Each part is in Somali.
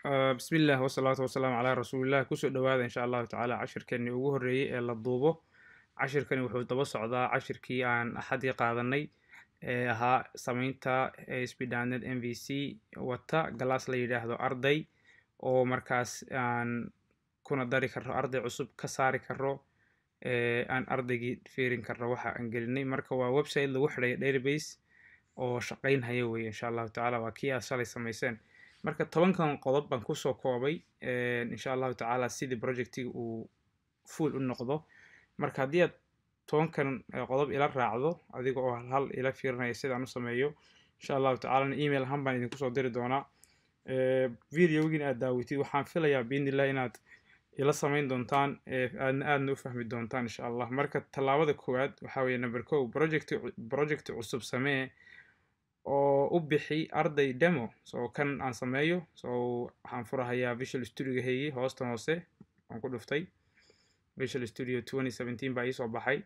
bismi illah wasalaatu wasalaamu calaa rasuulilah kusoo dhowaada insha allahu tacaala cashirkeenii ugu horreeyey ee la duubo cashirkani wuxuu daba socdaa cashirkii aan axadii qaadanay ee ahaa sameynta spdanet m v c wata galaas la yidhaahdo arday oo markaas aan kuna dari karro arday cusub ka saari karro aan ardaygii fiirin karro waxa aan gelinay marka waa website lagu xidhayo database oo shaqaynhaya weye insha allahu tacaala waa kii aad shalay samayseen marka tobankan qodob baan kusoo koobay insha allahu tacaala sidii projectiga uu full u noqdo marka haddii aad tobankan qodob ila raacdo adiga oo hal hal ila fiirinaya sidaan u sameeyo insha allahu tacaalana email ahaan baan idinku soo diri doonaa videogiin aad daawatid waxaan filayaa biidnillah inaad ila samayn doontaan aadna aadna u fahmi doontaan insha allah marka tallaabada koowaad waxaa weeye number co project project cusub samee oo u bixi arday demo so kan aan sameeyo so waxaan furahayaa visual studio heyi hoostan hoose aan ku dhuftay visual studio twenty seventeen baa iisoo baxay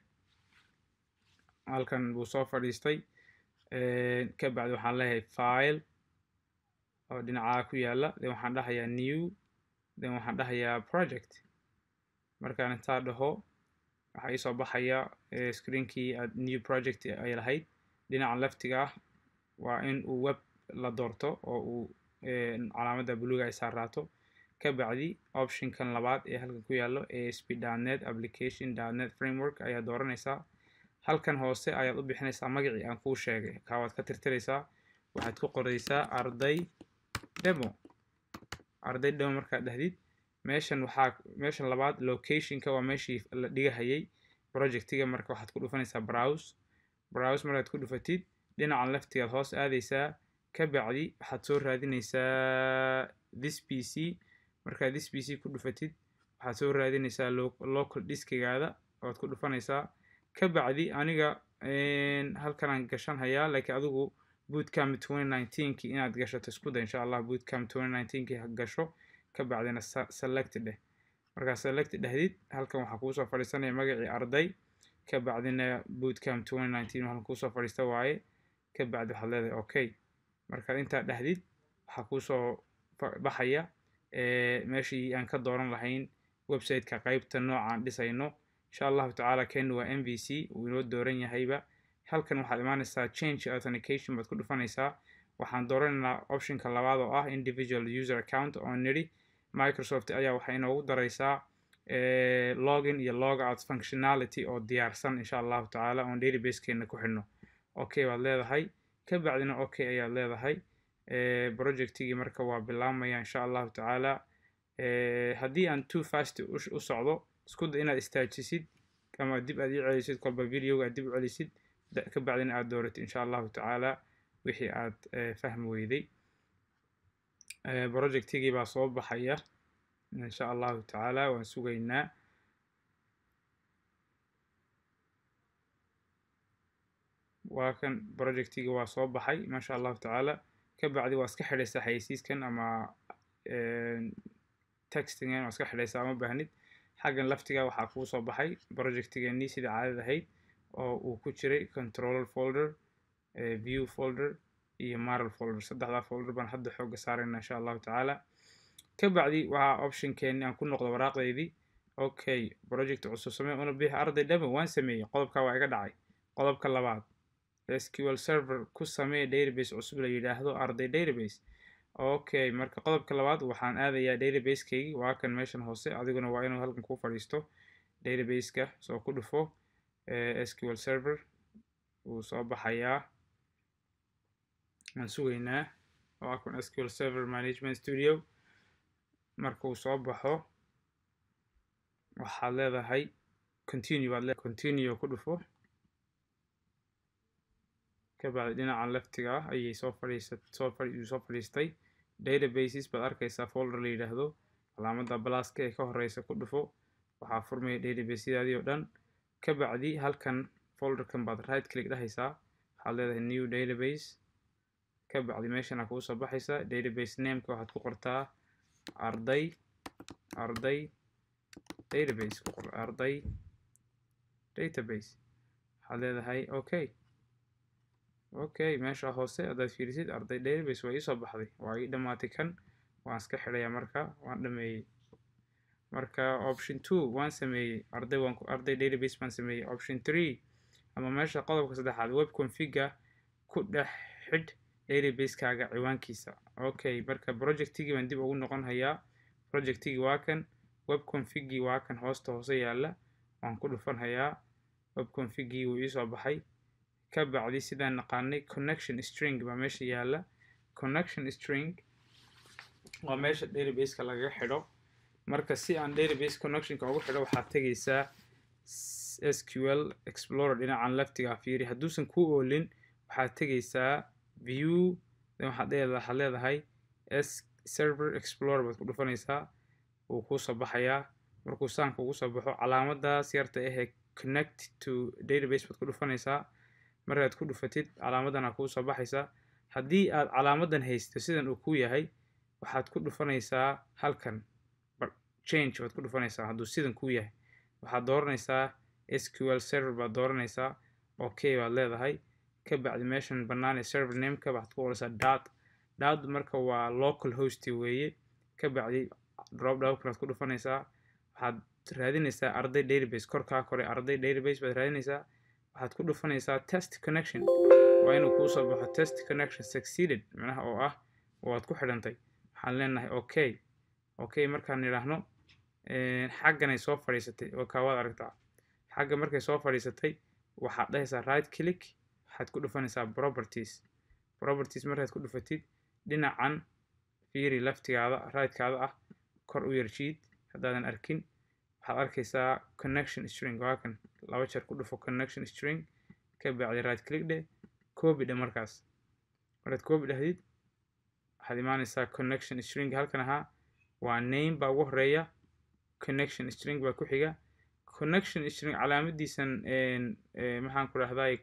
halkan buu soo fadhiistay ka bacdi waxaan leeyahay file oo dhinacaa ku yaala then waxaan dhahayaa new then waxaan dhahayaa project markaan intaa dhaho waxaa iisoo baxaya screenkii aad new project ay lahayd dhinaca leftiga ah waa in uu web la doorto oo uu calaamadda buluga ay saaraato ka bacdi optionkan labaad ee halkan ku yaallo asp net application net framework ayaa dooranaysaa halkan hoose ayaad u bixinaysaa magacii aan kuu sheegay kaawaad ka tirtiraysaa waxaad ku qoraysaa arday demo arday demo markaad dhahdid meeshan waxaa meeshan labaad locationka waa meeshii la dhigahayay projectiga marka waxaad ku dhufanaysaa browse browse markaad ku dhufatid dhinacan leftigaad hoos aadaysaa ka bacdi waxaad soo raadinaysaa this p c markaad this p c ku dhufatid waxaad soo raadinaysaa local diskigaada oad ku dhufanaysaa ka bacdi aniga halkanaan gashan hayaa laakiin adigu bootcamp twenty nineteenki inaad gashato isku day insha allah bootcamp twenty nineteenki ha gasho ka bacdina select dheh markaad select dhahdid halkan waxaa kuusoo fadhiisanaya magacii arday ka bacdina bootcamp twenty nineteen halkan kuusoo fadhiista waaye ka bacdi waxaad leedahay okay markaad intaa dhahdid waxaa kuusoo baxaya meeshii aan ka dooran lahayn websiteka qeybta noocaan dhisayno insha allahu tacaala kenu waa m v c uu inoo dooran yahayba halkan waxaad imaanaysaa change authentication baad ku dhufanaysaa waxaan dooranaynaa optionka labaad oo ah individual user account oo nidhi microsoft ayaa waxay inoogu daraysaa login iyo log out functionality oo diyaarsan insha allahu tacaala oon databasekeena ku xidhno okay baad leedahay ka bacdina okay ayaad leedahay projectigii marka waa bilaabmaya insha allahu tacaala haddii aan too fast u socdo isku da inaad istaajisid ama dib aad ii celisid kolba videoga aad dib u celisid ka bacdina aad dooratid insha allahu tacaala wixii aad fahmi weyday projectigii baa soo baxaya insha allahu tacaala waan sugaynaa waa kan projectigii waa soo baxay maasha allahu tacaala ka bacdi waa iska xidhaysaa xayeysiiskan ama textingan waa iska xidhaysaa ama baahnid xaggan laftiga waxaa kuu soo baxay projectigeenii sida caadada ahayd oo uu ku jiray controller folder view folder iyo maral folder saddexdaa folder baan hadda xooga saarayna insha allahu tacaala ka bacdi waxaa optionkeeni aan ku noqdo waraaqdeydii okay project cusub samee una bixi arday demo waan sameeyey qodobka waa iga dhacay qodobka labaad sql server ku samee database cusub la yidhaahdo arday database okay marka qodobka labaad waxaan aadayaa databasekaygii waa kan meeshan hoose adiguna waa inuu halkan ku fadhiisto databaseka soo ku dhufo sql server wuu soo baxayaa aan sugaynaa waa kan sql server management studio marka uu soo baxo waxaad leedahay continue baad le continue ku dhufo ka bacdi dhinacan leftiga ah ayay soo fadhiisa soo fadhi soo fadhiistay databases baad arkaysaa folder la yidhaahdo calaamadda blaska ee ka horeysa ku dhufo waxaa furmaya databasedaadii oo dhan ka bacdi halkan folderkan baad right click dhahaysaa waxaad leedahay new database ka bacdi meeshana kuu soo baxaysa database nameka waxaad ku qortaa arday arday database ku qor arday database waxaad leedahay okay okay meesha hoose haddaad fiirisid arday database waa iisoo baxday waa ii dhammaatay kan waan iska xidhaya marka waan dhameeyey marka option two waan sameeyey arday waan arday database baan sameeyey option three ama meesha qodobka saddexaad web configa ku dhex xidh database-kaaga ciwaankiisa okay marka projectigii baan dib ugu noqon hayaa projectigii waa kan web configii waa kan hoosta hoose yaalla waan ku dhufan hayaa web configii wuu iisoo baxay ka bacdi sidaan naqaanay connection string baa meesha yaalla connection string waa meesha database-ka lagaga xidho marka si aan database connectionka ugu xidho waxaad tegaysaa sql explorer dhinacan leftiga fiiri hadduusan ku oolin waxaad tegaysaa view waxaad waxaad leedahay s server explorer baad ku dhufanaysaa wuu kuusoo baxayaa markuu saan kugu soo baxo calaamadaas yarta ahee connect to database baad ku dhufanaysaa markaad ku dhufatid calaamadana kuu soo baxaysaa haddii aad calaamadan haysto sidan uu ku yahay waxaad ku dhufanaysaa halkan change baad ku dhufanaysaa hadduu sidan ku yahay waxaad dooranaysaa sql server baad dooranaysaa okay baad leedahay ka bacdi meeshan bannaan ee server nameka waxaad ku qoraysaa dot dot marka waa local host weeye ka bacdi drop downkaad ku dhufanaysaa waxaad raadinaysaa arday database korkaa kore arday database baad raadinaysaa waxaad ku dhufanaysaa test connection waa inuu kuu soo baxo test connection succeeded macnaha oo ah waad ku xidhantay waxaan leenahay okay okay markaan nidhaahno xagganay soo fadhiisatay oo kaawaad aragtaa xagga markay soo fadhiisatay waxaad dhahaysaa right click waxaad ku dhufanaysaa properties properties markaad ku dhufatid dhinacan fiiri laftigaada rightkaada ah kor u yarjiid haddaadan arkin waxaad arkaysaa connection string waa kan laba jeer ku dhufo connection string ka bacdi right click dheh copy dheh markaas markaad copy dhahdid waxaad imaanaysaa connection string halkan ahaa waa name baa ugu horeeya connection string baa ku xiga connection string calaamadiisan maxaan ku dhahday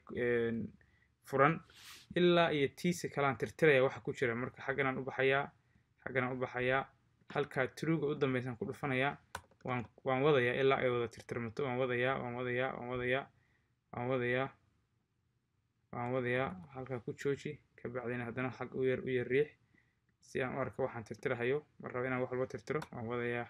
furan ilaa iyo tiisa kalaan tirtiraya waxa ku jira marka xagganaan u baxayaa xagganaan u baxayaa halkaa truga u dambeysaan ku dhufanayaa waan waan wadayaa ilaa ay wada tirtirmato waan wadayaa waan wadayaa waan wadayaa waan wadayaa waan wadayaa halkaa ku jooji ka bacdina haddana xag u yar u yar riix si aan u arko waxaan tirtirahayo mar raba inaan wax walba tirtiro waan wadayaa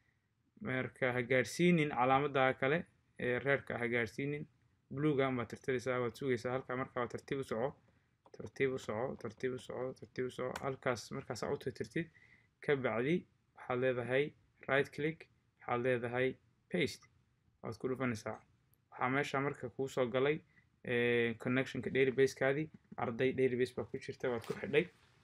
marka ha gaadhsiinin calaamada kale ee reerka ha gaadhsiinin bluegan baad tirtiraysaa waad sugaysaa halkaa markaa waa tartiib u soco tartiib u soco tartiib u soco tartiib u soco halkaas markaasaa u tirtirtid ka bacdi waxaad leedahay right click waxaad leedahay paste waad ku dhufanaysaa waxaa meesha marka kuu soo galay connectionka databasekaadii arday database baa ku jirta waad ku xidhay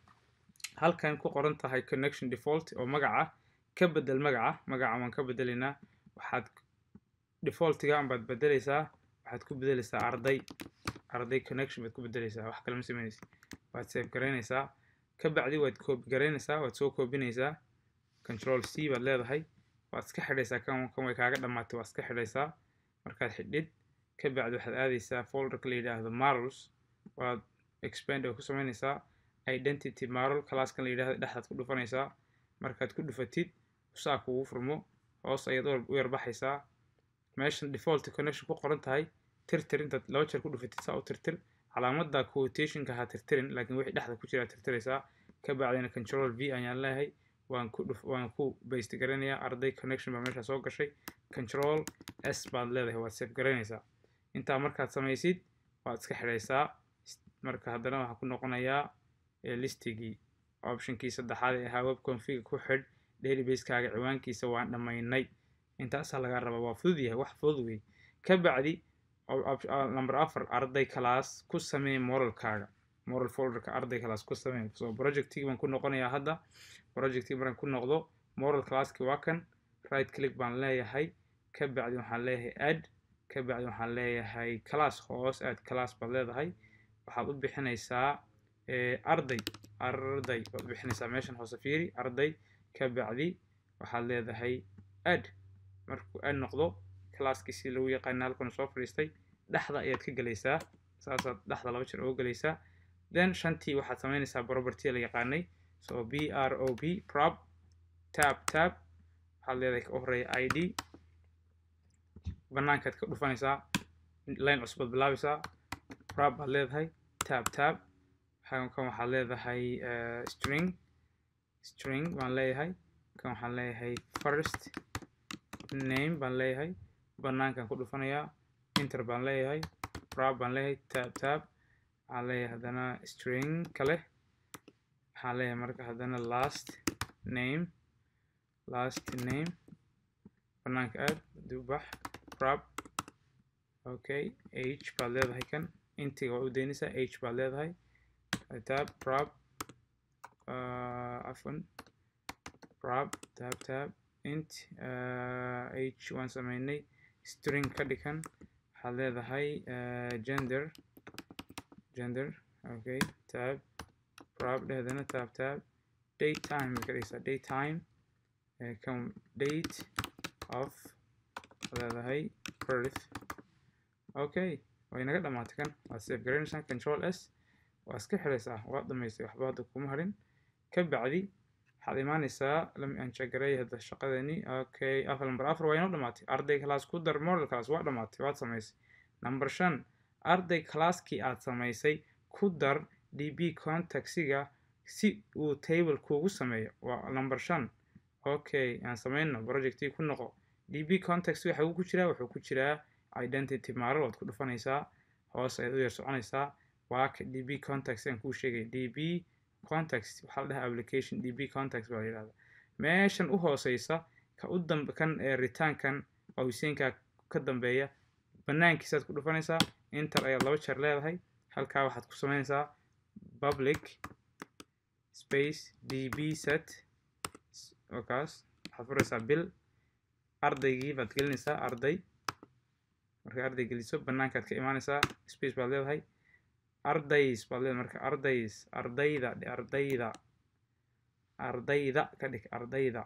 halkan ku qoran tahay connection default oo magaca ka bedel magaca magaca waan ka bedelaynaa waxaad defaultigan baad bedelaysaa waxaad ku bedelaysaa arday arday connection baad ku bedelaysaa wax kale ma sameynaysa waad save garaynaysaa ka bacdi waad copy garaynaysaa waad soo koobinaysaa control c baad leedahay waad iska xidhaysaa kan kan way kaaga dhammaatay waad iska xidhaysaa markaad xidhid ka bacdi waxaad aadaysaa folderka la yidhaahdo marls waad expand oo ku samaynaysaa identity marl classkan la yidhahdo dhexdaad ku dhufanaysaa markaad ku dhufatid saa kugu furmo hoos ayaad u yarbaxaysaa meeshan default connection ku qoran tahay tirtir intaad laba jeer ku dhufatid saa u tirtir calaamada quotationka ha tirtirin laakiin wixii dhexda ku jira tirtiraysaa ka bacdina control v ayaan leeyahay waan ku dhuf waan ku baste garanayaa arday connection baa meesha soo gashay control s baad leedahay waad save garanaysaa intaa markaad samaysid waad iska xidhaysaa marka haddana waxaa ku noqonayaa listigii optionkii saddexaad ee ahaa web config ku xidh database-kaaga ciwaankiisa waan dhammaynay intaasaa lagaa rabaa waa fudud yahay wax fudud wey ka bacdi number afar arday class ku samee moralkaaga moral folderka arday class ku samee so projectigi baan ku noqonayaa hadda projectigi markaan ku noqdo moral classki waa kan right click baan leeyahay ka bacdi waxaan leeyahay add ka bacdi waxaan leeyahay class hoos add class baad leedahay waxaad u bixinaysaa arday arday baad bixinaysaa meeshan hoose fiiri arday ka bacdi waxaad leedahay add markuu add noqdo classkiisii lagu yaqaana halkan soo fadhiistay dhexda ayaad ka gelaysaa saasaad dhexda laba jeer uga gelaysaa then shantii waxaad samaynaysaa property la yaqaanay so b r o b prop tab tab waxaad leedahay ka horeeya i d banaankaad ka dhufanaysaa line cusbaad bilaabaysaa prop baad leedahay tab tab kan waxaad leedahay string string baan leeyahay kan waxaan leeyahay first name baan leeyahay banaankan ku dhufanayaa inter baan leeyahay prab baan leeyahay tab tab waxaan leeyahay haddana string kale waxaan leeyahay marka haddana last name last name banaanka aad dubax prab okay h baad leedahay kan intiga waa u daynaysaa h baad leedahay tab prab afwan prab tab tab int h waan sameynay string ka dhigan waxaad leedahay gender gender okay tab prab dhehdana tab tab date time ka dhigaysaa date time kan date of leedahay birth okay way naga dhamaatay kan waad save garaynaysaa control s waa iska xiraysaa waad dhamaysay waxba hadda kuma harin ka bacdi waxaad imaanaysaa lami aan jagaray hadda shaqadeeni okay afar number afar waa inoo dhamaatay arday class ku dar model class waa dhamaatay waad samaysay number shan arday classkii aad samaysay ku dar db contactsiga si uu table kuugu sameeyo waa number shan okay aan sameyno projectii ku noqo db context waxa uu ku jiraa wuxuu ku jiraa identity maaral waad ku dhufanaysaa hoos ayaad u yar soconaysaa waa ka db context aan kuu sheegay db context waxaa la dhahaa application db context baa la yidhahdaa meeshan u hooseysa ka u dambe kan ee ritaankan qawseenka ka dambeeya banaankiisaad ku dhufanaysaa inter ayaad laba jeer leedahay halkaa waxaad ku sameynaysaa public space db set wakaas waxaad furaysaa bil ardaygii baad gelinaysaa arday marka arday geliso banaankaad ka imaanaysaa space baad leedahay ardays baad leedahay marka ardays ardayda ardayda ardayda ka dhig ardayda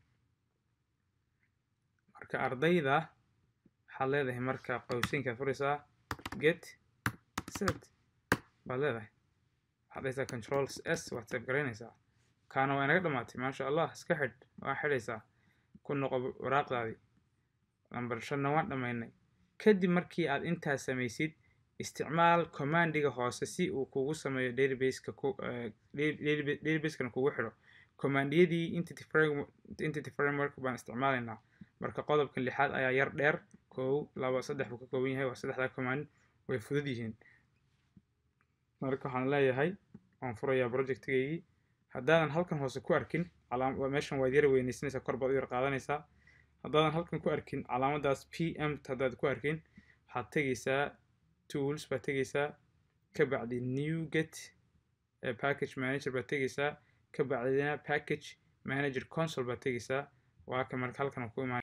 marka ardayda waxaad leedahay marka qawsinkaad furaysaa get set baad leedahay waxaad dhahaysaa control s waad save garaynaysaa kaana waa inaga dhamaatay maasha allah iska xidh waa xidhaysaa ku noqo waraaqdaadii number shanna waan dhammaynay kadib markii aad intaas samaysid isticmaal commandiga hoose si uu kugu sameeyo databaseka databasekana kugu xidho commandiyadii entity framework entity framework baan isticmaalaynaa marka qodobka lixaad ayaa yar dheer kow laba saddex buu ka kooban yahay waa saddexdaa command way fudud yihiin marka waxaan leeyahay waan furayaa projectigaygii haddaadan halkan hoose ku arkin calaam meeshan waad yara weynaysanaysaa kor baad u yar qaadanaysaa haddaadan halkan ku arkin calaamadaas p m haddaad ku arkin waxaad tegaysaa tools baad tegaysaa ka bacdi new get package manager baad tegaysaa ka bacdina package manager console baad tegaysaa waa ka marka halkan ku imaan